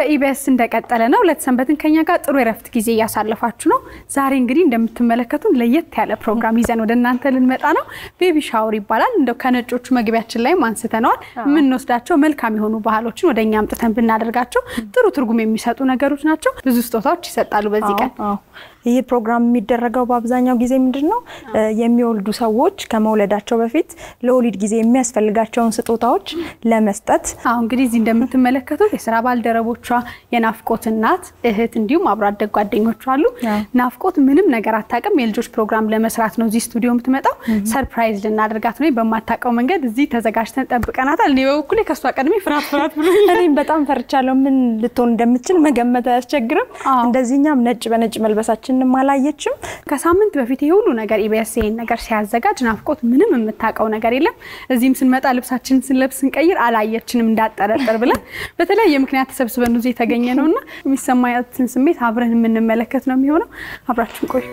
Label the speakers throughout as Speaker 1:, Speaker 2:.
Speaker 1: በኢቢኤስ እንደቀጠለ ነው። ሁለት ሰንበትን ከኛ ጋር ጥሩ የረፍት ጊዜ እያሳለፋችሁ ነው። ዛሬ እንግዲህ እንደምትመለከቱን ለየት ያለ ፕሮግራም ይዘን ወደ እናንተ ልንመጣ ነው። ቤቢ ሻወር ይባላል። እንደው ከነጮቹ መግቢያችን ላይም አንስተነዋል። የምንወስዳቸው መልካም የሆኑ ባህሎችን ወደ እኛ አምጥተን ብናደርጋቸው ጥሩ ትርጉም የሚሰጡ ነገሮች ናቸው። ብዙ ስጦታዎች ይሰጣሉ በዚህ ቀን።
Speaker 2: ይህ ፕሮግራም የሚደረገው በአብዛኛው ጊዜ ምንድን ነው የሚወልዱ ሰዎች ከመውለዳቸው በፊት ለወሊድ ጊዜ የሚያስፈልጋቸውን ስጦታዎች ለመስጠት
Speaker 1: አሁ እንግዲህ እዚህ እንደምትመለከቱት የስራ ባልደረቦቿ የናፍቆት እናት እህት፣ እንዲሁም አብሮ አደግ ጓደኞቿ አሉ። ናፍቆት ምንም ነገር አታውቅም። የልጆች ፕሮግራም ለመስራት ነው እዚህ ስቱዲዮ የምትመጣው። ሰርፕራይዝ ልናደርጋት ነው። በማታውቀው መንገድ እዚህ ተዘጋጅተን ጠብቀናታል። እኔ በበኩሌ ከእሷ ቀድሜ ፍርሃት ፍርሃት ብሎ
Speaker 2: እኔም በጣም ፈርቻለሁ። ምን ልትሆን እንደምትችል መገመት አያስቸግርም። እንደዚህኛም ነጭ በነጭ መልበሳችንም አላየችም።
Speaker 1: ከሳምንት በፊት ይሄ ሁሉ ነገር ኢቢኤስ ይሄን ነገር ሲያዘጋጅ ናፍቆት ምንም የምታውቀው ነገር የለም። እዚህም ስንመጣ ልብሳችንን ስንለብስ ስንቀይር አላየችንም እንዳጠረጥር ብለን በተለያየ ምክንያት ተሰብስበን እዚህ የተገኘ ነው እና የሚሰማያትን ስሜት አብረን የምንመለከት ነው የሚሆነው። አብራችን ቆዩ።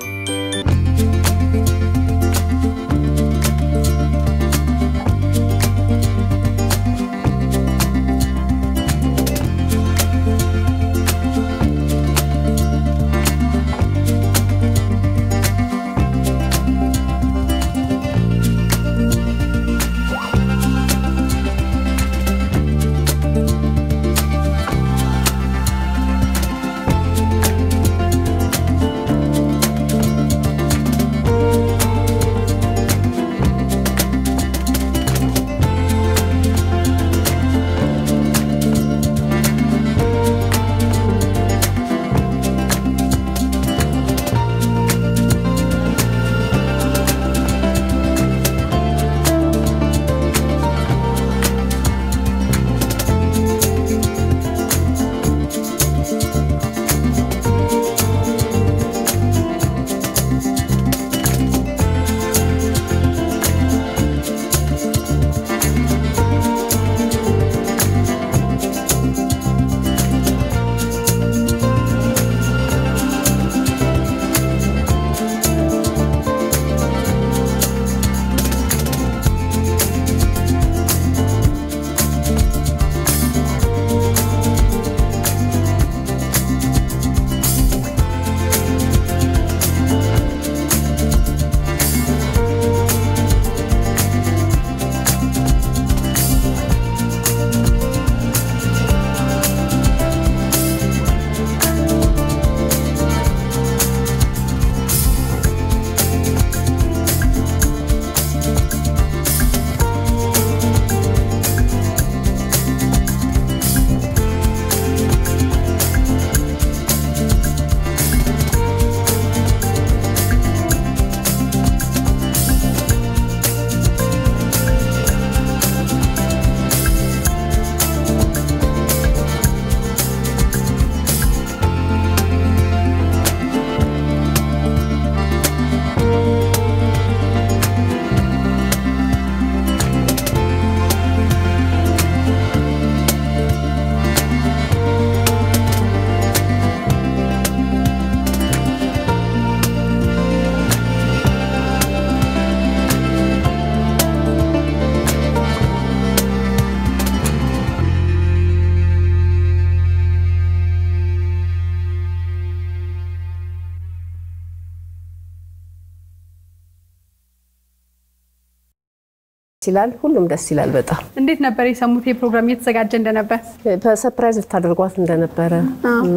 Speaker 3: ይላል ሁሉም ደስ ይላል። በጣም
Speaker 1: እንዴት ነበር የሰሙት? የፕሮግራም እየተዘጋጀ እንደነበር
Speaker 3: በሰርፕራይዝ ልታደርጓት እንደነበረ እና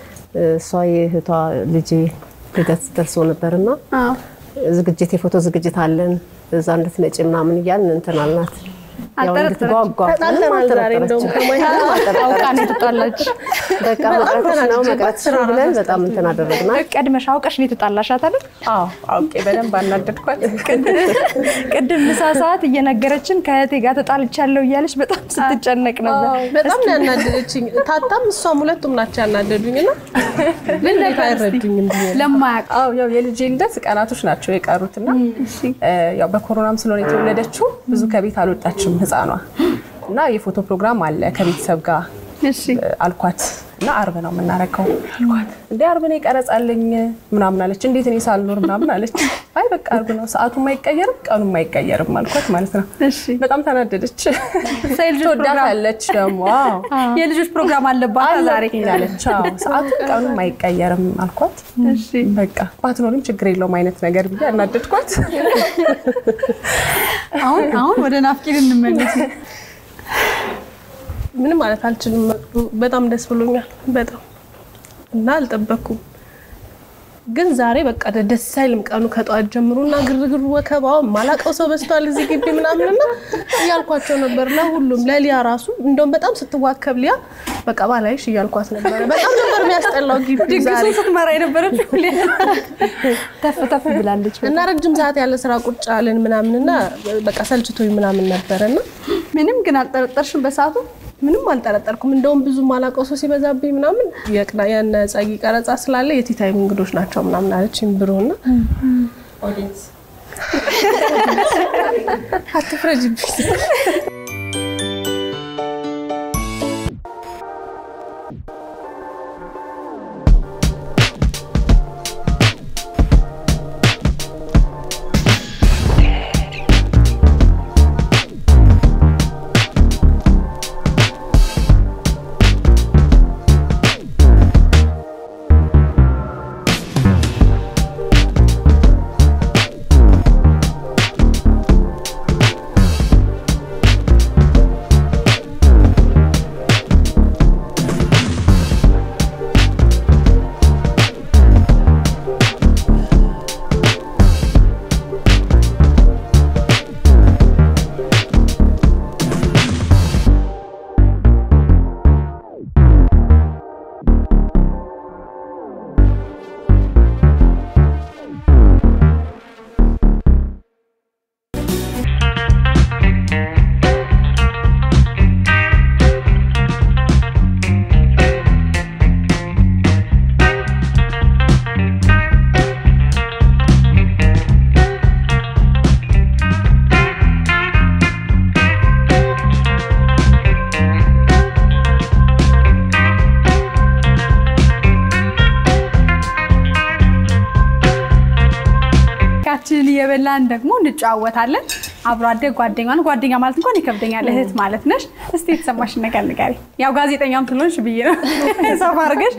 Speaker 3: እሷ የእህቷ ልጅ ልደት ደርሶ ነበርና ዝግጅት የፎቶ ዝግጅት አለን እዛ እንድትመጪ ምናምን እያልን እንትን አልናት። ያው እንድትጓጓ
Speaker 4: ተጣልተናል ዛሬ እንደውም
Speaker 1: አውቃ ነው የተጣላች።
Speaker 3: በቃ መቅረት ነው መቅረት ስሩ ብለን በጣም እንትን አደረግናት።
Speaker 2: ቀድመሽ አውቀሽ ነው የተጣላሻት አይደል?
Speaker 4: አዎ አውቄ በደንብ አናደድኳት።
Speaker 2: ቅድም ምሳ ሰዓት እየነገረችን ከእህቴ ጋር ተጣልቻለሁ እያለች በጣም ስትጨነቅ ነበር።
Speaker 4: በጣም ነው ያናደደችኝ። ታታም እሷም ሁለቱም ናቸው ያናደዱኝ እና ምን አይረዱኝም ብዬ ነው።
Speaker 1: ለማያውቅ
Speaker 4: አዎ ያው የልጄ ልደት ቀናቶች ናቸው የቀሩት እና ያው በኮሮናም ስለሆነ የተወለደችው ብዙ ከቤት አልወጣችም ህፃኗ እና የፎቶ ፕሮግራም አለ ከቤተሰብ ጋር
Speaker 1: እሺ
Speaker 4: አልኳት እና አርብ ነው የምናረገው አልኳት። እንዴ አርብ ነው ይቀረጻልኝ ምናምን አለች። እንዴት እኔ ሳልኖር ምናምን አለች። አይ በቃ አርብ ነው ሰዓቱም አይቀየርም ቀኑም አይቀየርም አልኳት ማለት ነው።
Speaker 1: እሺ
Speaker 4: በጣም ተናደደች።
Speaker 1: ሳይ ልጆች ፕሮግራም
Speaker 4: ትወዳታለች ደግሞ አዎ
Speaker 1: የልጆች ፕሮግራም አለባት ዛሬ።
Speaker 4: አለች። አዎ ሰዓቱም ቀኑም አይቀየርም አልኳት።
Speaker 1: እሺ
Speaker 4: በቃ ባትኖርም ችግር የለውም አይነት ነገር ብዬ አናደድኳት።
Speaker 1: አሁን አሁን ወደ ናፍቂን እንመለስ።
Speaker 4: ምንም ማለት አልችልም። በጣም ደስ ብሎኛል። በጣም እና አልጠበኩም። ግን ዛሬ በቃ ደስ አይልም ቀኑ ከጠዋት ጀምሮ እና ግርግሩ ወከባው ማላቀው ሰው በዝቷል እዚህ ግቢ ምናምን እና እያልኳቸው ነበር ለሁሉም ለሊያ ራሱ እንደውም በጣም ስትዋከብ ሊያ በቃ ባላይሽ እያልኳት ነበረ። በጣም ነበር የሚያስጠላው ግቢ ዛሬ
Speaker 1: ድግሱን ስትመራ የነበረችው
Speaker 2: ተፍ ተፍ ብላለች።
Speaker 4: እና ረጅም ሰዓት ያለ ስራ ቁጭ አለን ምናምን እና በቃ ሰልችቶኝ ምናምን ነበረ እና
Speaker 1: ምንም ግን አልጠረጠርሽም በሰዓቱ?
Speaker 4: ምንም አልጠረጠርኩም። እንደውም ብዙ ማላውቀው ሰው ሲበዛብኝ ምናምን የቅዳ የነ ጸጊ ቀረጻ ስላለ የቲታይም እንግዶች ናቸው ምናምን አለችኝ ብሩና አትፍረጅብኝ።
Speaker 1: ካችንን እየበላን ደግሞ እንጨዋወታለን። አብሮ አደግ ጓደኛ ነው። ጓደኛ ማለት እንኳን ይከብደኛል፣ እህት ማለት ነሽ። እስቲ የተሰማሽን ነገር ንገሪ። ያው ጋዜጠኛም ስለሆንሽ ብዬ ነው ሰፋ አድርገሽ።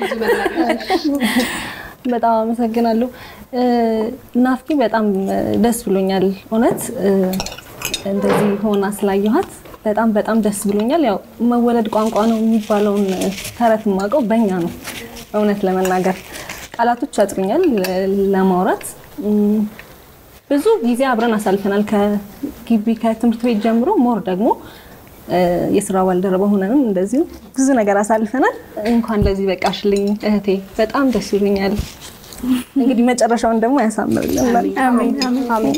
Speaker 5: በጣም አመሰግናለሁ። ናፍቂ በጣም ደስ ብሎኛል። እውነት እንደዚህ ሆና ስላየኋት በጣም በጣም ደስ ብሎኛል። ያው መወለድ ቋንቋ ነው የሚባለውን ተረት የማውቀው በእኛ ነው። እውነት ለመናገር ቃላቶች ያጥሩኛል ለማውራት። ብዙ ጊዜ አብረን አሳልፈናል ከግቢ ከትምህርት ቤት ጀምሮ ሞር ደግሞ የስራ ባልደረባ ሆነንም እንደዚሁ ብዙ ነገር አሳልፈናል። እንኳን ለዚህ በቃሽልኝ እህቴ፣ በጣም ደስ ይሉኛል። እንግዲህ መጨረሻውን ደግሞ ያሳምርልን።
Speaker 1: አሜን አሜን።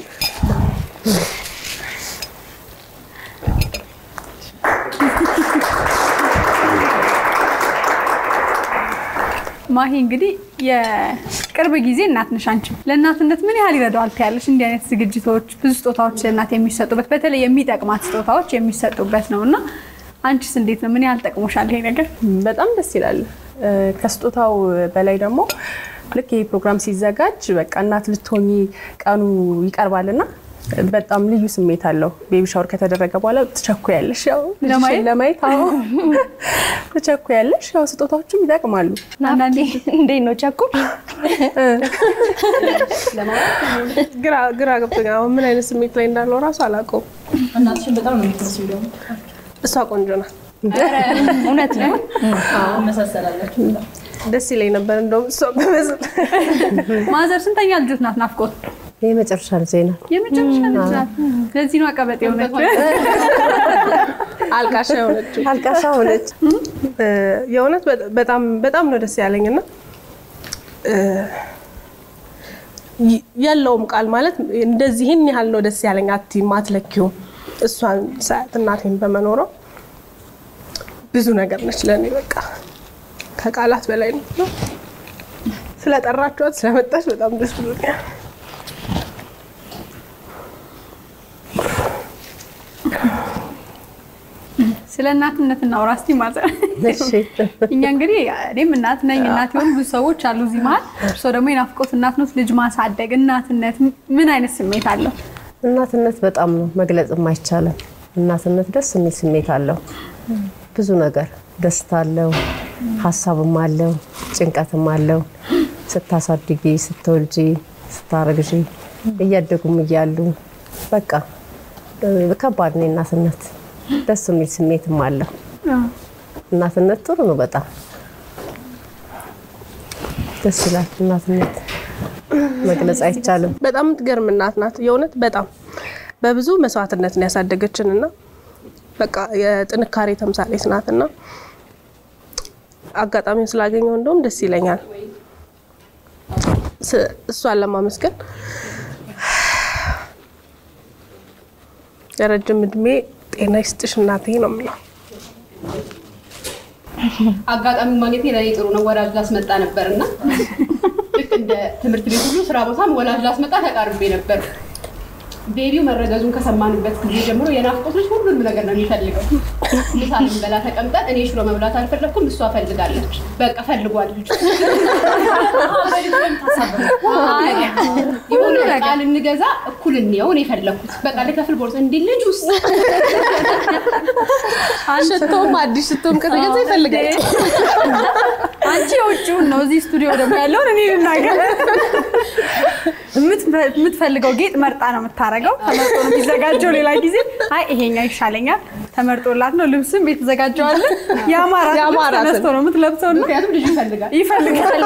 Speaker 1: ማሂ እንግዲህ የቅርብ ጊዜ እናት ነሽ አንቺ። ለእናትነት ምን ያህል ይረዳዋል ትያለሽ? እንዲህ አይነት ዝግጅቶች፣ ብዙ ስጦታዎች ለእናት የሚሰጡበት በተለይ የሚጠቅማት ስጦታዎች የሚሰጡበት ነው እና አንቺስ እንዴት ነው? ምን ያህል ጠቅሞሻል ይሄ ነገር?
Speaker 4: በጣም ደስ ይላል። ከስጦታው በላይ ደግሞ ልክ ይህ ፕሮግራም ሲዘጋጅ በቃ እናት ልትሆኚ ቀኑ ይቀርባልና በጣም ልዩ ስሜት አለው። ቤቢ ሻወር ከተደረገ በኋላ ትቸኩያለሽ፣ ያው
Speaker 1: ለማየት?
Speaker 4: ለማየት አዎ ትቸኩያለሽ። ያው ስጦታዎቹም ይጠቅማሉ።
Speaker 2: አንዳንዴ እንዴት ነው ቸኩል
Speaker 4: ግራ ግራ ገብቶኛል። አሁን ምን አይነት ስሜት ላይ እንዳለው እራሱ አላውቀውም።
Speaker 6: እናትሽን በጣም ነው የምትመስሉ ደግሞ
Speaker 4: እሷ ቆንጆ ናት።
Speaker 2: እውነት ነው።
Speaker 6: መሳሰላላችሁ።
Speaker 4: ደስ ይለኝ ነበር እንደውም እሷ በመስል
Speaker 1: ማዘር ስንተኛ ልጆት ናት? ናፍቆት
Speaker 3: የመጨረሻ ልጄ ናት።
Speaker 1: የመጨረሻ ልጅ ናት። ለዚህ ነው አቀበጥ የሆነች።
Speaker 4: አልቃሻ የሆነችው
Speaker 3: አልቃሻ ሆነች።
Speaker 4: የእውነት በጣም በጣም ነው ደስ ያለኝና የለውም ቃል ማለት እንደዚህ ይህን ያህል ነው ደስ ያለኝ አትይም፣ አትለኪውም። እሷን ሰዓት እናቴን በመኖረው ብዙ ነገር ነች ለእኔ በቃ ከቃላት በላይ ነው። ስለጠራችኋት ስለመጣች በጣም ደስ ብሎኛል።
Speaker 1: ስለ እናትነት እናውራ እስኪ ማዘር።
Speaker 3: እሺ
Speaker 1: እኛ እንግዲህ እኔም እናት ነኝ፣ እናት የሆኑ ብዙ ሰዎች አሉ እዚህ መሀል። እርስዎ ደግሞ የናፍቆት እናት ኖት። ልጅ ማሳደግ እናትነት ምን አይነት ስሜት አለው?
Speaker 3: እናትነት በጣም ነው መግለጽም አይቻልም። እናትነት ደስ የሚል ስሜት አለው። ብዙ ነገር ደስታ አለው፣ ሀሳብም አለው፣ ጭንቀትም አለው። ስታሳድጊ፣ ስትወልጂ፣ ስታረግዢ እያደጉም እያሉ በቃ እ፣ ከባድ ነው እናትነት። ደስ የሚል ስሜትም አለው። እናትነት ጥሩ ነው በጣም ደስ ይላል። እናትነት መግለጽ አይቻልም።
Speaker 4: በጣም የምትገርም እናት ናት። የእውነት በጣም በብዙ መስዋዕትነት ነው ያሳደገችን እና በቃ የጥንካሬ ተምሳሌት ናት እና አጋጣሚውን ስላገኘው እንደውም ደስ ይለኛል ስ- እሷን ለማመስገን የረጅም እድሜ ጤና ይስጥሽ እናቴ ነው የምለው።
Speaker 6: አጋጣሚ ማግኘቴ ለእኔ ጥሩ ነው። ወላጅ ላስመጣ ነበር እና ልክ እንደ ትምህርት ቤት ሁሉ ስራ ቦታም ወላጅ ላስመጣ ተቃርቤ ነበር። ቤቢው መረገዙን ከሰማንበት ጊዜ ጀምሮ የናፍቆት ልጅ ሁሉንም ነገር ነው የሚፈልገው። ምሳ ልንበላ ተቀምጠን እኔ ሽሮ መብላት አልፈለግኩም፣ እሷ ፈልጋለች። በቃ ፈልጓል ልጁ። የሆነ ዕቃ ልንገዛ እኩል እንየው ነው የፈለግኩት። በቃ ልከፍል ቦርሳ እንዲህ ልጅ ውስጥ
Speaker 4: ሽቶም አዲስ ሽቶም ከተገዛ ይፈልጋል።
Speaker 1: አንቺ የውጭውን ነው፣ እዚህ ስቱዲዮ ደግሞ ያለውን እኔ ልናገር። የምትፈ- የምትፈልገው ጌጥ መርጣ ነው የምታረገው። ተመርጦ ነው የሚዘጋጀው። ሌላ ጊዜ አይ ይሄኛው ይሻለኛል ተመርጦላት ነው። ልብስም የተዘጋጀዋለ የአማራት ልብስ
Speaker 4: የአማራትን።
Speaker 1: ተነስቶ ነው የምትለብሰው እና
Speaker 6: ምክንያቱም ልጁ ይፈልጋል
Speaker 1: ይፈልጋል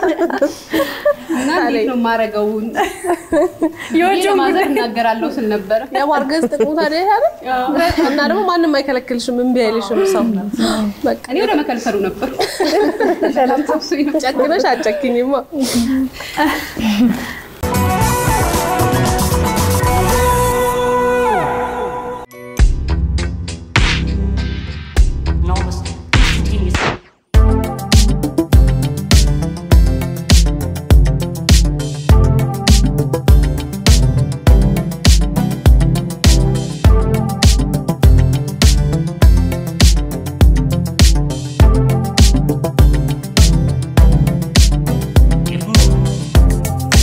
Speaker 6: እና እንዴት ነው የማደርገው?
Speaker 1: የውጭውን
Speaker 6: ማዘር
Speaker 1: ጉዳይ
Speaker 6: እናገራለሁ ስል ነበረ።
Speaker 4: የማርገዝ ጥቅሙ ታዲያ ይሄ አይደል? እና ደግሞ ማንም አይከለክልሽም፣ እምቢ አይልሽም ሰው። በቃ
Speaker 6: እኔ ወደ መከልከሉ ነበር። ሰላም ተብሶኝ ነው።
Speaker 4: ጨክነሽ አጨክኝማ።
Speaker 7: almost instantaneously. Give move.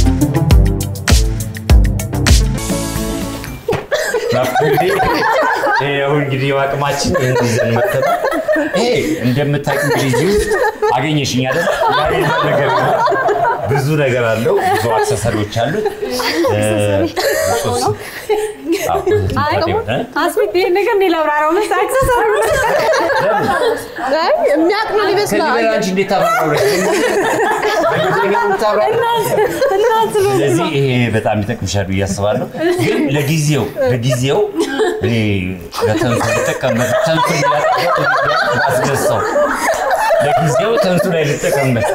Speaker 8: ይኸው እንግዲህ አቅማችን ይህን ይዘን መተን ይሄ እንደምታውቂው እንግዲህ እዚህ ውስጥ አገኘሽኝ አይደል? ያሌለ ነገር ነው። ብዙ ነገር አለው። ብዙ አክሰሰሪዎች አሉት። እ፣ ሶስት- አዎ፣ እ?
Speaker 1: አስቤት ይሄን ነገር እኔ ላብራራው መስ አክሰሰሪ
Speaker 8: ለምን?
Speaker 4: አይ የሚያውቅ ነው
Speaker 8: ከዚህ
Speaker 4: ሊመስለው።
Speaker 8: በላይ አንቺ እንዴት ታብራራለሽ? በእንግሊዝኛ ነው የምታብራራው? ስለዚህ ይሄ በጣም ይጠቅምሻል ብዬ አስባለሁ። ግን ለጊዜው ለጊዜው እኔ ለተንሱ ልጠቀምበት ተንሱ አስገሳው ለጊዜው ተንሱ ላይ ልጠቀምበት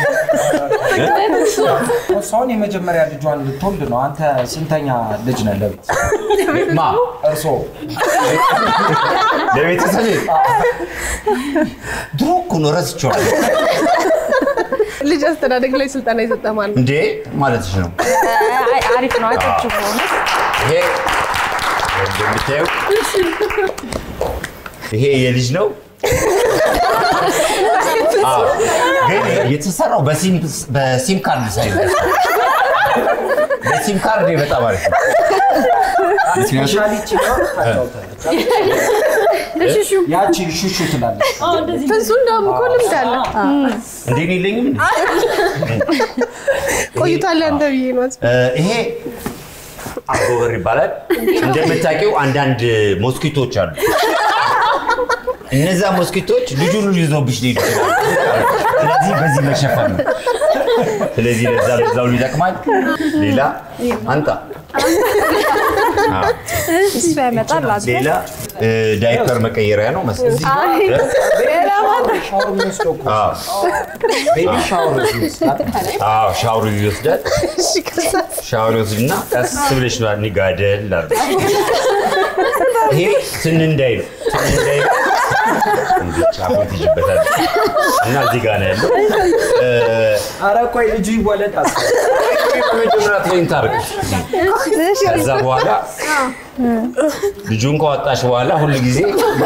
Speaker 9: እሷን የመጀመሪያ ልጇን ልትወልድ ነው። አንተ ስንተኛ ልጅ ነህ ለቤት?
Speaker 8: ማ
Speaker 9: እርሶ
Speaker 8: ለቤተሰብ ድሮ እኮ ነው ረስቼዋለሁ።
Speaker 4: ልጅ አስተዳደግ ላይ ስልጠና የሰጠ ማን ነው?
Speaker 8: እንዴ ማለትሽ ነው።
Speaker 2: አሪፍ ነው። አጨብጭቡ። በእውነት
Speaker 8: ይሄ እንደምታየው ይሄ የልጅ ነው። አዎ፣ ግን የተሰራው በሲም በሲም ካርድ ሳይሆን በሲም ካርድ በጣም አሪፍ ነው።
Speaker 9: ስፔሻሊቲ ነው። ያቺ ሹሹ ትላለች።
Speaker 4: ትንሱ እንደውም እኮ ልምድ አለ።
Speaker 8: እንዴ እኔ የለኝም እንዴ?
Speaker 4: ቆይቷል ያንተ ብዬ ነው።
Speaker 8: እ፣ ይሄ አጎበር ይባላል። እንደምታውቂው አንዳንድ ሞስኪቶች አሉ። እነዛ ሞስኪቶች ልጁን ሁሉ ይዘውብሽ ሊሄዱ ይችላሉ። ስለዚህ በዚህ መሸፈን ነው። ስለዚህ ለዛ ለዛው ይጠቅማል። ሌላ አንጣ አዎ።
Speaker 2: እሱ ያመጣል። አዝሮ
Speaker 8: ሌላ እ፣ ዳይፐር መቀየሪያ ነው መሰለኝ።
Speaker 9: ሻወር የሚወስደው እኮ
Speaker 8: አዎ።
Speaker 9: ቤቢ ሻወር ይወስዳል።
Speaker 8: አዎ ሻወር ይወስዳል። ሻወር ይወስድና ቀስ ብለሽ ነው ጋደል አድርገሽ። ይሄ ትን እንዳይል ትን እንዳይል እንዲህ ጫፉን ትይዥበታለሽ እና እዚህ ጋር ነው ያለው። እ፣
Speaker 9: ኧረ ቆይ ልጁ ይወለድ አስብ።
Speaker 8: መጀመሪያ ትሬን ታርገሽ ከዛ በኋላ ልጁን ከወጣሽ በኋላ ሁሉ ጊዜ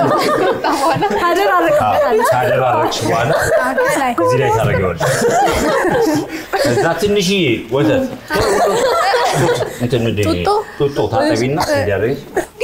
Speaker 8: ካደራረቅሽ በኋላ እዚህ ላይ ታደርጊዋለሽ። ከዛ ትንሽዬ ወተት እንትን ምንድን ነው ይሄ? ጡጦ ታጠቢና እንዲያደርግሽ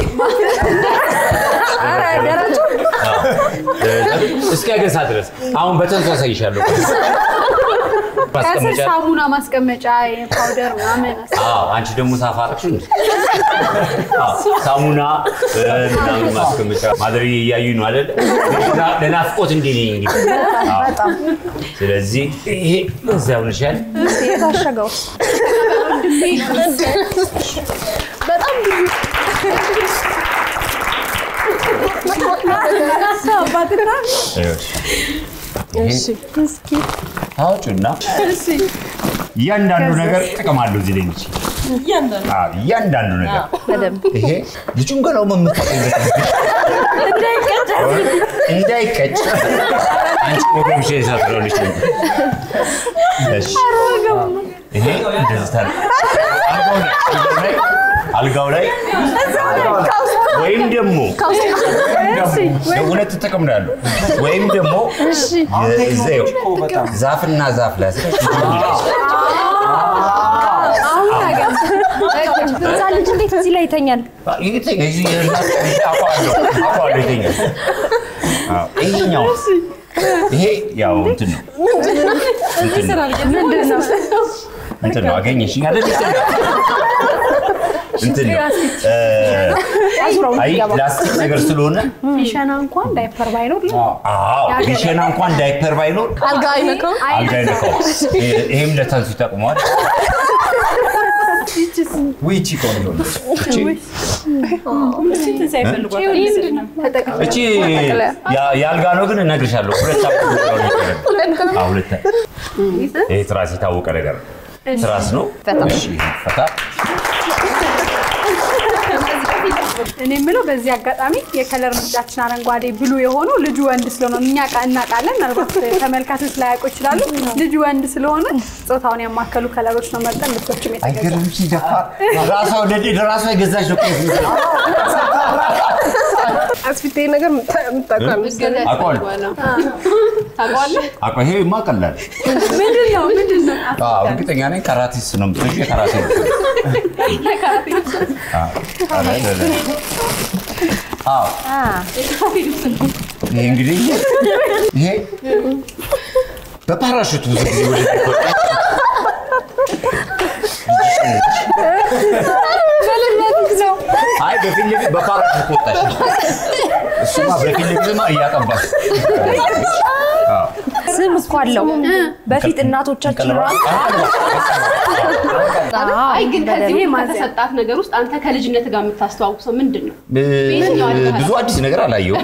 Speaker 8: እስኪያገሳ ድረስ አሁን በተንሱ አሳይሻለሁ።
Speaker 1: ከስር
Speaker 8: ማስቀመጫ
Speaker 1: ሳሙና ማስቀመጫ ፓውደር ምናምን
Speaker 8: አዎ፣ አንቺ ደግሞ ሳፋረቅሽ እንዴ? አዎ፣ ሳሙና እ፣ ምናምን ማስቀመጫ ማድረግ እያዩ ነው አይደል? ለና- ለናፍቆት እንዴ ነኝ እንግዲህ። አዎ። ስለዚህ ይሄ እዚያው ነሻል።
Speaker 2: የታሸገው
Speaker 8: አውጩና እያንዳንዱ ነገር ጥቅም አለው እዚህ ላይ ነች። አዎ፣ እያንዳንዱ ነገር ይሄ ልጁን ገላው መምታት እንዳይቀጭ አንቺ ወገብሽ የሳትለልሽ ይሄ እንደዚህ ታር አልጋው ላይ አልጋው ላይ ወይም ደግሞ ሁለት ጥቅም ነው ያለው። ወይም ደግሞ እዚያው ዛፍና ዛፍ ላይ
Speaker 2: እዛ ልጅ እንዴት እዚህ ላይ ይተኛል?
Speaker 8: ይሄኛው ይሄ ያው እንትን ነው እንትን ነው እንትን ነው አገኘሽኝ አይደል? እንትን ነው እ፣ አይ ላስቲክ ነገር ስለሆነ
Speaker 1: ቢሸና እንኳን ዳይፐር ባይኖር
Speaker 8: አዎ ቢሸና እንኳን ዳይፐር ባይኖር
Speaker 4: አልጋ አይነካው
Speaker 8: አልጋ አይነካው። ይሄም ለተንሱ ይጠቅመዋል።
Speaker 9: ዊቺ ቆንጆ ነች።
Speaker 8: እቺ ያ- የአልጋ ነው ግን እነግርሻለሁ። ሁለት ዓመት ነው የሚቀረው። አዎ፣ ሁለት ይሄ ትራስ የታወቀ ነገር ነው። ትራስ ነው። እሺ፣ ፈታ
Speaker 1: እኔ የምለው በዚህ አጋጣሚ የከለር ምርጫችን አረንጓዴ ብሉ የሆነው ልጁ ወንድ ስለሆነ እኛ ቃ- እናውቃለን። ምናልባት ተመልካቾች ላያውቁ ይችላሉ። ልጁ ወንድ ስለሆነ ጾታውን ያማከሉ ከለሮች ነው መርጠን ልብሶችም የተገዛ
Speaker 8: አይገርምሽ? ደፋር ራሷ ወደ ራሷ የገዛች ነው። ቆይ ስንት ነው?
Speaker 4: አስፊቴ ነገር የምታውቀው መሰለኝ።
Speaker 8: አውቀዋለሁ።
Speaker 6: ታውቀዋለህ?
Speaker 8: አቆ ይሄማ ቀላል
Speaker 1: ምንድን ነው ምንድን ነው?
Speaker 8: አዎ፣ እርግጠኛ ነኝ ካራቲስ ነው የምትወጪው። የካራቴ ነው። አዎ፣ ኧረ፣ ኧረ፣ ኧረ። አዎ። ይሄ እንግዲህ ይሄ በፓራሹት ብዙ ጊዜ ወደ አይ በፊት ለፊት በፓራሹት ወጣሽ። እሱማ በፊት ለፊትማ እያጠባሽ አዎ።
Speaker 2: ስም እኮ አለው። በፊት እናቶቻችን ራሱ
Speaker 6: አይ ግን ከዚህ
Speaker 1: ይሄ
Speaker 6: ሁሉ
Speaker 1: ማዘያ።
Speaker 6: ከተሰጣት ነገር ውስጥ አንተ ከልጅነት ጋር የምታስተዋውሰው ምንድን ነው? በየትኛው አልጋ
Speaker 8: ብዙ አዲስ ነገር አላየሁም።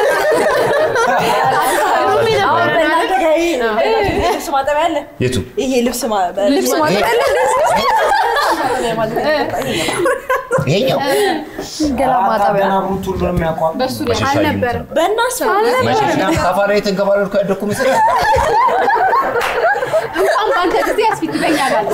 Speaker 10: አሁን በእናንተ ጋር ይሄ ልብስ ማጠቢያ አለ።
Speaker 8: የቱ
Speaker 10: ይሄ ልብስ ማ- ልብስ
Speaker 8: ይሄኛው
Speaker 2: ገላ ማጠቢያ
Speaker 9: ገና ሩት ሁሉንም ያውቋል።
Speaker 6: በሱ ላይ
Speaker 8: መሸሻ
Speaker 1: አልነበረም።
Speaker 10: በእናትህ
Speaker 8: መሸሻ ካፋ ላይ የተንከባለልኩ ያደኩ መሰለኝ።
Speaker 6: እንኳን በአንተ ጊዜ ያስፊት በኛ ጋር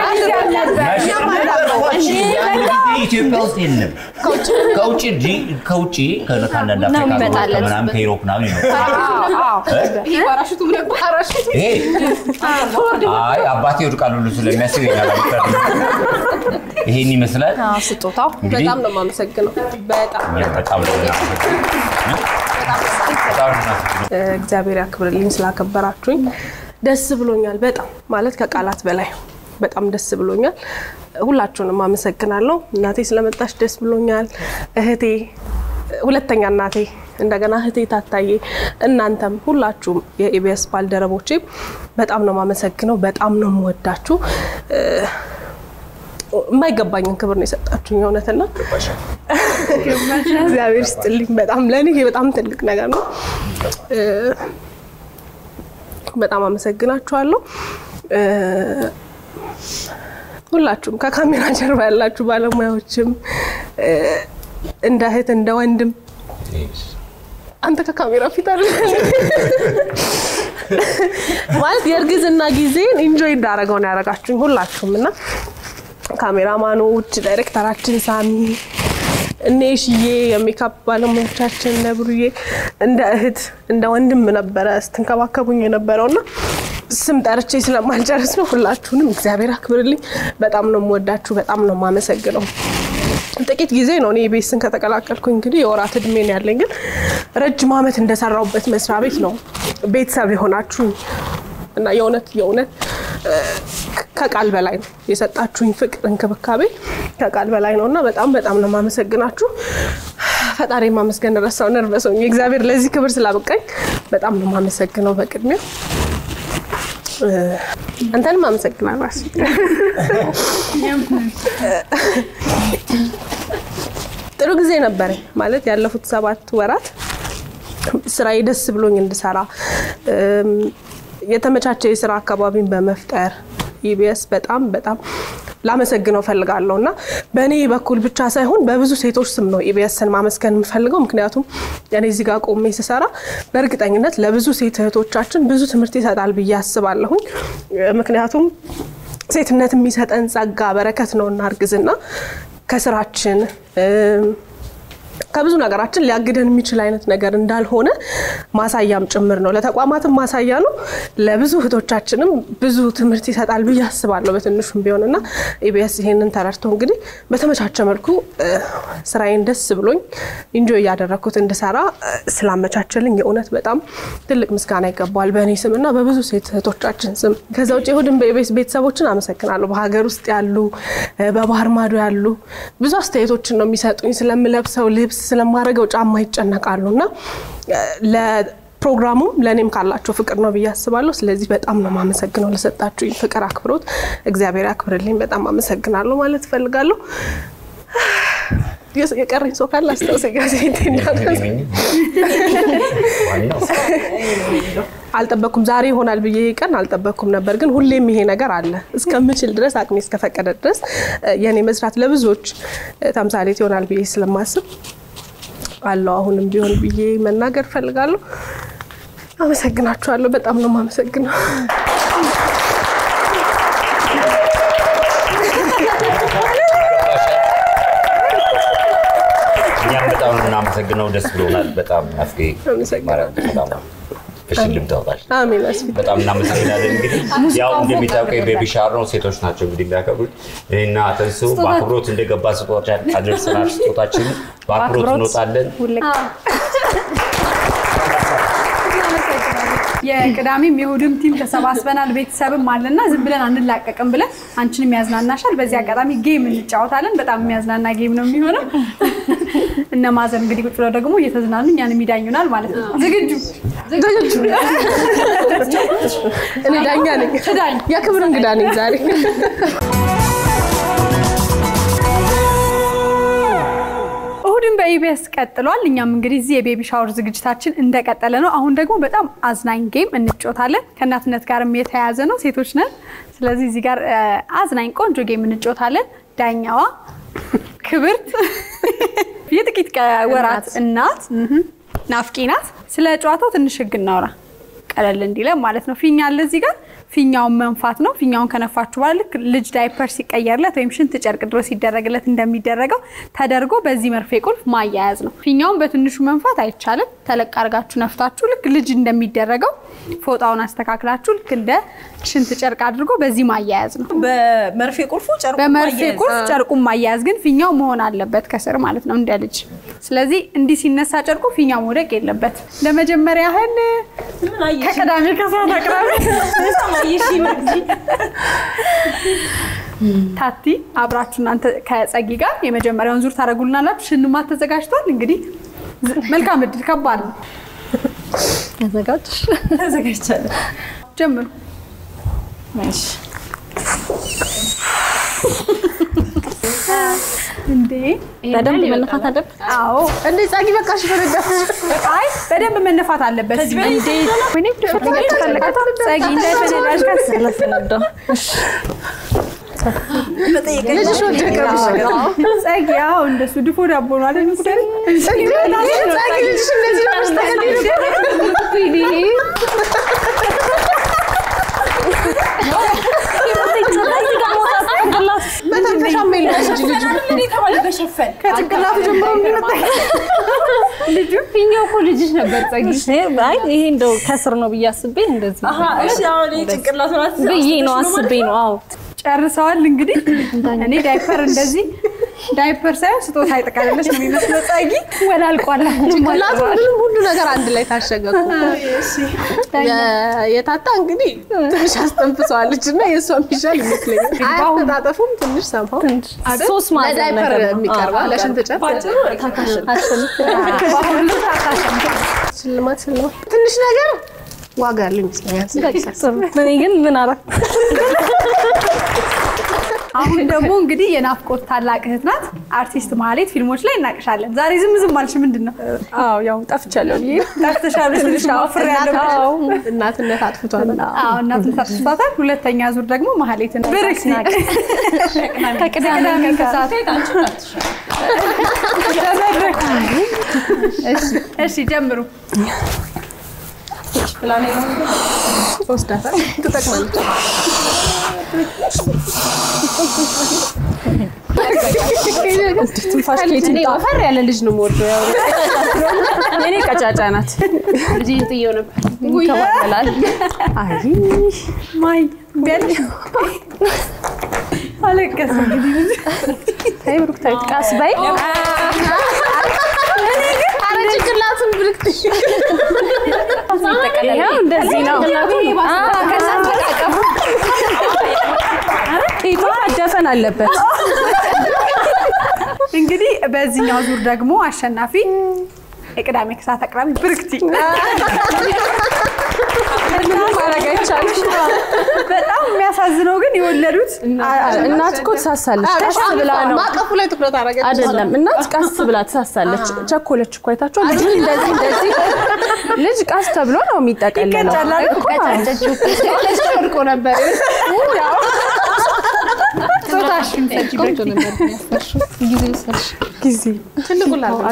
Speaker 8: ኢትዮጵያ ውስጥ የለም። ከውጭ ዲ- ከውጭ ከ- ከአንዳንድ አፍሪካ ሀገሮች
Speaker 2: የሚመጣለት።
Speaker 8: ከምናምን ከኢሮፕ ምናምን ይመጣል።
Speaker 6: ይሄ ፓራሹቱ ምን ፓራሹቱ
Speaker 8: ይሄ አይ አባቴ ይወድቃል ሁሉ ስለሚያስብ ይኛል ይሄን ይመስላል።
Speaker 2: ስጦታው
Speaker 8: እንግዲህ
Speaker 4: በጣም ነው የማመሰግነው። በጣም
Speaker 8: በጣም ነው የምናመሰግነው። በጣም ነው የምናመሰግነው።
Speaker 4: እግዚአብሔር ያክብርልኝ ስላከበራችሁኝ ደስ ብሎኛል። በጣም ማለት ከቃላት በላይ በጣም ደስ ብሎኛል። ሁላችሁንም አመሰግናለሁ። እናቴ ስለመጣች ደስ ብሎኛል። እህቴ፣ ሁለተኛ እናቴ፣ እንደገና እህቴ ታታዬ፣ እናንተም ሁላችሁም የኢቢኤስ ባልደረቦቼ በጣም ነው የማመሰግነው። በጣም ነው የምወዳችሁ። እ፣ የማይገባኝን ክብር ነው የሰጣችሁኝ እውነትና እግዚአብሔር ይስጥልኝ። በጣም ለእኔ ይሄ በጣም ትልቅ ነገር ነው። እ፣ በጣም አመሰግናችኋለሁ። እ፣ ሁላችሁም ከካሜራ ጀርባ ያላችሁ ባለሙያዎችም እ፣ እንደ እህት እንደ ወንድም አንተ ከካሜራ ፊት አለ ማለት የእርግዝና ጊዜን ኢንጆይ እንዳደረገው ነው ያደረጋችሁኝ ሁላችሁም እና ካሜራማኑ ውጭ ዳይሬክተራችን ሳሚ እኔ ሽዬ የሜካፕ ባለሙያዎቻችን እነ ብሩዬ እንደ እህት እንደ ወንድም ነበረ ስትንከባከቡኝ የነበረው እና ስም ጠርቼ ስለማልጨርስ ነው። ሁላችሁንም እግዚአብሔር አክብርልኝ። በጣም ነው የምወዳችሁ፣ በጣም ነው የማመሰግነው። ጥቂት ጊዜ ነው እኔ ቤስን ከተቀላቀልኩኝ እንግዲህ የወራት እድሜ ነው ያለኝ፣ ግን ረጅም ዓመት እንደሰራሁበት መስሪያ ቤት ነው ቤተሰብ የሆናችሁ እና የእውነት የእውነት ከቃል በላይ ነው የሰጣችሁኝ ፍቅር፣ እንክብካቤ ከቃል በላይ ነው እና በጣም በጣም ነው የማመሰግናችሁ። ፈጣሪ ማመስገን ረሳው ነርቨስ ሆኜ እግዚአብሔር ለዚህ ክብር ስላበቃኝ በጣም ነው የማመሰግነው በቅድሚያ አንተንም አመሰግናለሁ። ራስ ጥሩ ጊዜ ነበረኝ ማለት ያለፉት ሰባት ወራት ስራዬ ደስ ብሎኝ እንድሰራ የተመቻቸ የስራ አካባቢን በመፍጠር ኢቢኤስ በጣም በጣም ላመሰግነው ፈልጋለሁ እና በእኔ በኩል ብቻ ሳይሆን በብዙ ሴቶች ስም ነው ኢቢኤስን ማመስገን የምፈልገው። ምክንያቱም እኔ እዚህ ጋር ቆሜ ስሰራ በእርግጠኝነት ለብዙ ሴት እህቶቻችን ብዙ ትምህርት ይሰጣል ብዬ አስባለሁኝ። ምክንያቱም ሴትነት የሚሰጠን ጸጋ በረከት ነው እና እርግዝና ከስራችን ከብዙ ነገራችን ሊያግደን የሚችል አይነት ነገር እንዳልሆነ ማሳያም ጭምር ነው። ለተቋማትም ማሳያ ነው። ለብዙ እህቶቻችንም ብዙ ትምህርት ይሰጣል ብዬ አስባለሁ በትንሹም ቢሆን እና ኢቢኤስ ይሄንን ተረድቶ እንግዲህ በተመቻቸ መልኩ ስራዬን ደስ ብሎኝ ኢንጆይ እያደረግኩት እንድሰራ ስላመቻቸልኝ የእውነት በጣም ትልቅ ምስጋና ይገባዋል በእኔ ስም እና በብዙ ሴት እህቶቻችን ስም። ከዛ ውጭ እሑድን በኢቢኤስ ቤተሰቦችን አመሰግናለሁ። በሀገር ውስጥ ያሉ በባህር ማዶ ያሉ ብዙ አስተያየቶችን ነው የሚሰጡኝ ስለምለብሰው ልብስ ስለማድረገው ጫማ ይጨነቃሉ እና ለፕሮግራሙም ለእኔም ካላቸው ፍቅር ነው ብዬ አስባለሁ። ስለዚህ በጣም ነው የማመሰግነው ለሰጣችሁኝ ፍቅር፣ አክብሮት እግዚአብሔር ያክብርልኝ። በጣም አመሰግናለሁ ማለት እፈልጋለሁ። የቀረኝ ሰው ካለ አስታውሰኝ። ጋዜጤ አልጠበኩም። ዛሬ ይሆናል ብዬ ቀን አልጠበኩም ነበር፣ ግን ሁሌም ይሄ ነገር አለ። እስከምችል ድረስ አቅሜ እስከፈቀደ ድረስ የኔ መስራት ለብዙዎች ተምሳሌት ይሆናል ብዬ ስለማስብ አለው አሁንም ቢሆን ብዬ መናገር እፈልጋለሁ። አመሰግናችኋለሁ። በጣም ነው የማመሰግነው።
Speaker 8: እኛም በጣም ነው የምናመሰግነው። ደስ ብሎናል። በጣም ናፍቄ
Speaker 4: አመሰግናለሁ።
Speaker 8: በጣም ፍሽልም ታውጣል።
Speaker 4: አሜን። አስፊ
Speaker 8: በጣም እናመሰግናለን። እንግዲህ ያው እንደሚታወቀው የቤቢ ሻወር ነው፣ ሴቶች ናቸው እንግዲህ የሚያከብሩት። እኔና ተንሱ በአክብሮት እንደገባ ስጦታ አደርሰናል። ስጦታችንን በአክብሮት እንወጣለን።
Speaker 1: የቅዳሜም የእሑድም ቲም ተሰባስበናል። ቤተሰብም አለና ዝም ብለን አንላቀቅም ብለን አንቺንም ያዝናናሻል። በዚህ አጋጣሚ ጌም እንጫወታለን። በጣም የሚያዝናና ጌም ነው የሚሆነው። እነ ማዘር እንግዲህ ቁጭ ብለው ደግሞ እየተዝናኑ እኛንም ይዳኙናል ማለት ነው። ዝግጁ
Speaker 4: ዝግጁ እኔ ዳኛ ነኝ፣ የክብር እንግዳ ነኝ ዛሬ።
Speaker 1: እሑድን በኢቢኤስ ቀጥሏል። እኛም እንግዲህ እዚህ የቤቢ ሻወር ዝግጅታችን እንደቀጠለ ነው። አሁን ደግሞ በጣም አዝናኝ ጌም እንጫወታለን። ከእናትነት ጋርም የተያያዘ ነው። ሴቶች ነን። ስለዚህ እዚህ ጋር እ፣ አዝናኝ ቆንጆ ጌም እንጫወታለን። ዳኛዋ ክብርት የጥቂት ቀ- ወራት እናት እህም፣ ናፍቂ ናት። ስለ ጨዋታው ትንሽ ህግ እናውራ ቀለል እንዲለን ማለት ነው። ፊኛ አለ እዚህ ጋር ፊኛውን መንፋት ነው። ፊኛውን ከነፋችሁ በኋላ ልክ ልጅ ዳይፐር ሲቀየርለት ወይም ሽንት ጨርቅ ድሮ ሲደረግለት እንደሚደረገው ተደርጎ በዚህ መርፌ ቁልፍ ማያያዝ ነው። ፊኛውን በትንሹ መንፋት አይቻልም። ተለቅ አድርጋችሁ ነፍታችሁ ልክ ልጅ እንደሚደረገው ፎጣውን አስተካክላችሁ ልክ እንደ ሽንት ጨርቅ አድርጎ በዚህ ማያያዝ ነው።
Speaker 10: በመርፌ ቁልፉ ጨርቁ
Speaker 1: በመርፌ
Speaker 10: ማያያዝ።
Speaker 1: ቁልፍ ጨርቁን ማያያዝ ግን ፊኛው መሆን አለበት ከስር ማለት ነው እንደ ልጅ። ስለዚህ እንዲህ ሲነሳ ጨርቁ ፊኛው መውደቅ የለበት። ለመጀመሪያ ያህል
Speaker 10: ምን አየሽ?
Speaker 1: ከቅዳሜ ከሰዓት አቅራቢ
Speaker 10: አየሽ መግዚ
Speaker 1: ታቲ አብራችሁ እናንተ ከጸጊ ጋር የመጀመሪያውን ዙር ታደርጉልናላችሁ። ሽልማት ተዘጋጅቷል። እንግዲህ ዝ- መልካም እድል። ከባድ ነው።
Speaker 5: ተዘጋጅ።
Speaker 10: ተዘጋጅቻለሁ።
Speaker 1: ጀምሩ።
Speaker 10: እሺ
Speaker 1: እንዴ
Speaker 5: በደንብ መነፋት አለበት።
Speaker 1: አዎ፣
Speaker 4: እንዴ ጻጊ በቃሽ በረዳሽ
Speaker 1: አይ በደንብ መነፋት አለበት።
Speaker 10: ከዚህ በላይ
Speaker 1: እንዴ ወይኔ ጸጊ እንዳይፈነዳሽ ከስ
Speaker 5: ስለፈነዳው
Speaker 10: መጠየቅ
Speaker 4: ልጅሽ ወደቀብሽ
Speaker 1: ጸጊ ያው እንደሱ ድፎ ዳቦ ነው አይደል? ጉዳይ
Speaker 4: ጻጊ ልጅሽ እንደዚህ ነው
Speaker 1: ልጁ
Speaker 5: ፊኛው እኮ ልጅሽ ነበር ጸጊ። አይ ይሄ እንደው ከስር ነው ብዬ አስቤ እንደዚህ
Speaker 10: እሺ አሁን ይሄ ጭንቅላቱ ናት
Speaker 5: ብዬ ነው አስቤ ነው። አዎ
Speaker 1: ጨርሰዋል። እንግዲህ እኔ ዳይፐር እንደዚህ ዳይፐር ሳይሆን ስጦታ ይጠቃልለች ነው የሚመስለው። ጸጊ ወላልቋል።
Speaker 4: ጭንቅላቱ ምንም ሁሉ ነገር አንድ ላይ ታሸገ እኮ። የ- የታታ እንግዲህ ትንሽ አስተንፍሰዋለች እና የእሷ የሚሻል ይመስለኛል። አያስተጣጠፉም ትንሽ ሰምተው
Speaker 5: ሶስት ማዕዘን
Speaker 4: ለዳይፐር
Speaker 5: ነገር ነው።
Speaker 4: የሚቀርበው
Speaker 5: አዎ፣
Speaker 4: ለሽንት ጨርቅ ሽልማት ሽልማት ትንሽ ነገር ዋጋ ያለው ይመስለኛል።
Speaker 5: እኔ ግን ምን አረፍ
Speaker 1: አሁን ደግሞ እንግዲህ የናፍቆት ታላቅ እህት ናት። አርቲስት ማህሌት ፊልሞች ላይ እናቅሻለን። ዛሬ ዝም ዝም አልሽ፣ ምንድን ነው
Speaker 11: አዎ ያው ጠፍቻለሁ ብዬ
Speaker 1: ጠፍተሻል? ትንሽ ማፍር ያለብሽ
Speaker 4: እናትነት አጥፍቷል።
Speaker 1: አዎ እናትን ታጥፋታል። ሁለተኛ ዙር ደግሞ ማህሌትን ብርክ ከቅዳሜ ከሰዓት ተመድረክ። እሺ ጀምሩ።
Speaker 4: ወስዳታል ትጠቅማለች።
Speaker 11: ትንፋሽ ከየት
Speaker 4: እኔ
Speaker 11: ይምጣ?
Speaker 4: ወፈር ያለ ልጅ ነው የምወደው። ያው
Speaker 11: እኔ ቀጫጫ ናት።
Speaker 4: ልጅ ጥየው ነበር።
Speaker 11: ይንከባለላል። አይ
Speaker 1: ማይ ቢያለሽ አለቀሰ እንግዲህ ልጅ
Speaker 11: ተይ ብሩክታዊት ቀስ በይ።
Speaker 4: ኧረ ጭንቅላቱን ብልክት
Speaker 11: ይኸው እንደዚህ ነው። ፊቷ መደፈን አለበት።
Speaker 1: እንግዲህ በዚህኛው ዙር ደግሞ አሸናፊ የቅዳሜ ከሰዓት አቅራቢ ብርክቲ
Speaker 11: ማድረግ አይቻልም።
Speaker 1: በጣም የሚያሳዝነው ግን የወለዱት
Speaker 11: እናት እኮ ትሳሳለች። ቀስ ብላ ነው
Speaker 4: ማቀፉ ላይ ትኩረት አደረገች።
Speaker 11: አይደለም እናት ቀስ ብላ ትሳሳለች። ቸኮለች እኮ አይታችኋል። ልጁ እንደዚህ እንደዚህ ልጅ ቀስ ተብሎ ነው የሚጠቀለለው
Speaker 1: ይቀጫላል
Speaker 11: እኮ።
Speaker 4: ልጅ ወድቆ ነበር።
Speaker 1: ጾታሽን ሰጪ ብርክቲ
Speaker 5: ጊዜ ወሰድሽ።
Speaker 11: ጊዜ
Speaker 4: ትልቁ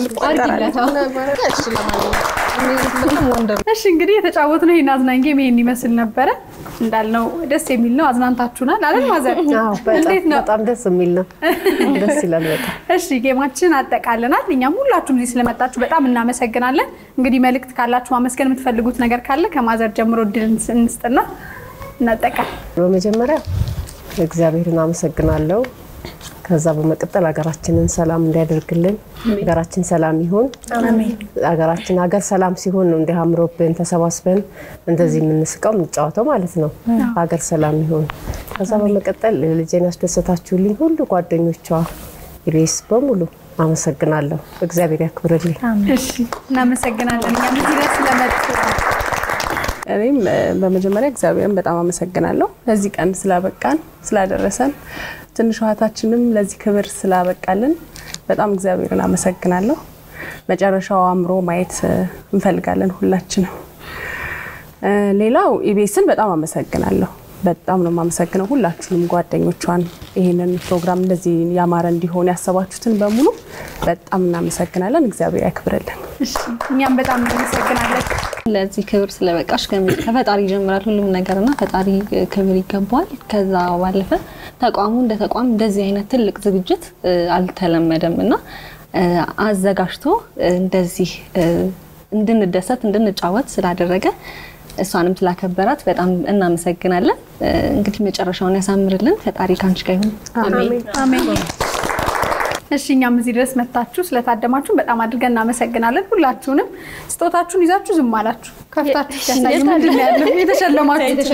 Speaker 1: እሺ እንግዲህ የተጫወትነው ይህን አዝናኝ ጌም ይሄን ይመስል ነበረ። እንዳልነው ደስ የሚል ነው። አዝናንታችሁናል አይደል ማዘር?
Speaker 3: አዎ፣ በጣም
Speaker 1: እንዴት ነው?
Speaker 3: በጣም ደስ የሚል ነው። ደስ ይላል በጣም።
Speaker 1: እሺ ጌማችን አጠቃልናል። እኛም ሁላችሁም እዚህ ስለመጣችሁ በጣም እናመሰግናለን። እንግዲህ መልእክት ካላችሁ ማመስገን የምትፈልጉት ነገር ካለ ከማዘር ጀምሮ እድል እንስጥና እናጠቃል።
Speaker 3: በመጀመሪያ እግዚአብሔርን አመሰግናለሁ። ከዛ በመቀጠል ሀገራችንን ሰላም እንዲያደርግልን ሀገራችን ሰላም ይሁን። ሀገራችን ሀገር ሰላም ሲሆን ነው እንዲህ አምሮብን ተሰባስበን እንደዚህ የምንስቀው የምንጫወተው ማለት ነው። ሀገር ሰላም ይሁን። ከዛ በመቀጠል ልጄን ያስደሰታችሁልኝ ሁሉ ጓደኞቿ፣ ኢቢኤስ በሙሉ አመሰግናለሁ። እግዚአብሔር ያክብርልኝ።
Speaker 1: እሺ እናመሰግናለን። እኛም እዚህ ድረስ ስለመጡ
Speaker 11: እኔም እ፣ በመጀመሪያ እግዚአብሔርን በጣም አመሰግናለሁ ለዚህ ቀን ስላበቃን ስላደረሰን፣ ትንሽ እህታችንም ለዚህ ክብር ስላበቃልን በጣም እግዚአብሔርን አመሰግናለሁ። መጨረሻው አምሮ ማየት እ፣ እንፈልጋለን ሁላችንም። እ፣ ሌላው ኢቢኤስን በጣም አመሰግናለሁ። በጣም ነው የማመሰግነው ሁላችሁንም ጓደኞቿን ይህንን ፕሮግራም እንደዚህ ያማረ እንዲሆን ያሰባችሁትን በሙሉ በጣም እናመሰግናለን። እግዚአብሔር ያክብርልን።
Speaker 1: እሺ እኛም በጣም እናመሰግናለን።
Speaker 5: ለዚህ ክብር ስለበቃሽ ከሚ- ከፈጣሪ ይጀምራል ሁሉም ነገር እና ፈጣሪ ክብር ይገባዋል። ከዛ ባለፈ ተቋሙ እንደ ተቋም እንደዚህ አይነት ትልቅ ዝግጅት እ፣ አልተለመደም እና እ፣ አዘጋጅቶ እ፣ እንደዚህ እ፣ እንድንደሰት እንድንጫወት ስላደረገ እሷንም ስላከበራት በጣም እናመሰግናለን። እ፣ እንግዲህ መጨረሻውን ያሳምርልን። ፈጣሪ ከአንቺ ጋር ይሁን።
Speaker 1: አሜን። እሺ እኛም እዚህ ድረስ መታችሁ ስለታደማችሁ በጣም አድርገን እናመሰግናለን። ሁላችሁንም ስጦታችሁን ይዛችሁ ዝም አላችሁ ከፍታችሁ ሲያሳዩ ምንድን ነው ያለው የተሸለማችሁ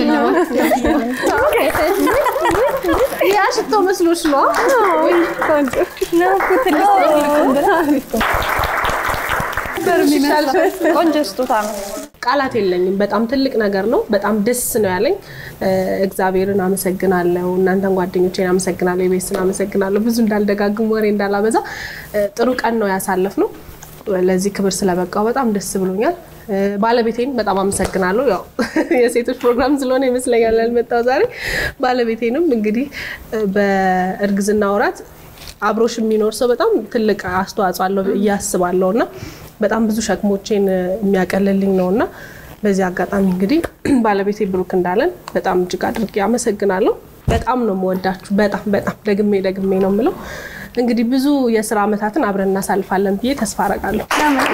Speaker 4: ያ ሽቶ መስሎሽ ነው?
Speaker 2: ቆንጆ ስጦታ ነው።
Speaker 4: ቃላት የለኝም። በጣም ትልቅ ነገር ነው። በጣም ደስ ነው ያለኝ። እ፣ እግዚአብሔርን አመሰግናለሁ። እናንተን ጓደኞቼን አመሰግናለሁ። የቤስን አመሰግናለሁ። ብዙ እንዳልደጋግም ወሬ እንዳላበዛ እ፣ ጥሩ ቀን ነው ያሳለፍነው። ለዚህ ክብር ስለበቃው በጣም ደስ ብሎኛል። እ፣ ባለቤቴን በጣም አመሰግናለሁ። ያው የሴቶች ፕሮግራም ስለሆነ ይመስለኛል ያልመጣው ዛሬ። ባለቤቴንም እንግዲህ እ፣ በእርግዝና ወራት አብሮሽ የሚኖር ሰው በጣም ትልቅ አስተዋጽኦ አለው ብዬ አስባለሁ እና በጣም ብዙ ሸክሞቼን የሚያቀልልኝ ነው እና በዚህ አጋጣሚ እንግዲህ ባለቤቴ ብሩክ እንዳለን በጣም እጅግ አድርጌ አመሰግናለሁ። በጣም ነው የምወዳችሁ። በጣም በጣም ደግሜ ደግሜ ነው የምለው። እንግዲህ ብዙ የስራ ዓመታትን አብረን እናሳልፋለን ብዬ ተስፋ አረጋለሁ።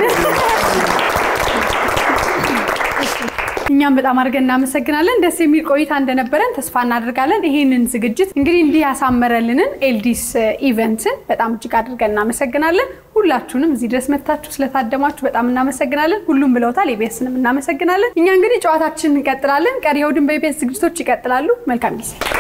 Speaker 1: እኛም በጣም አድርገን እናመሰግናለን። ደስ የሚል ቆይታ እንደነበረን ተስፋ እናደርጋለን። ይህንን ዝግጅት እንግዲህ እንዲህ ያሳመረልንን ኤልዲስ ኢቨንትን በጣም እጅግ አድርገን እናመሰግናለን። ሁላችሁንም እዚህ ድረስ መታችሁ ስለታደማችሁ በጣም እናመሰግናለን። ሁሉም ብለውታል፣ ኢቢኤስንም እናመሰግናለን። እኛ እንግዲህ ጨዋታችን እንቀጥላለን። ቀሪ እሑድን በኢቢኤስ ዝግጅቶች ይቀጥላሉ። መልካም ጊዜ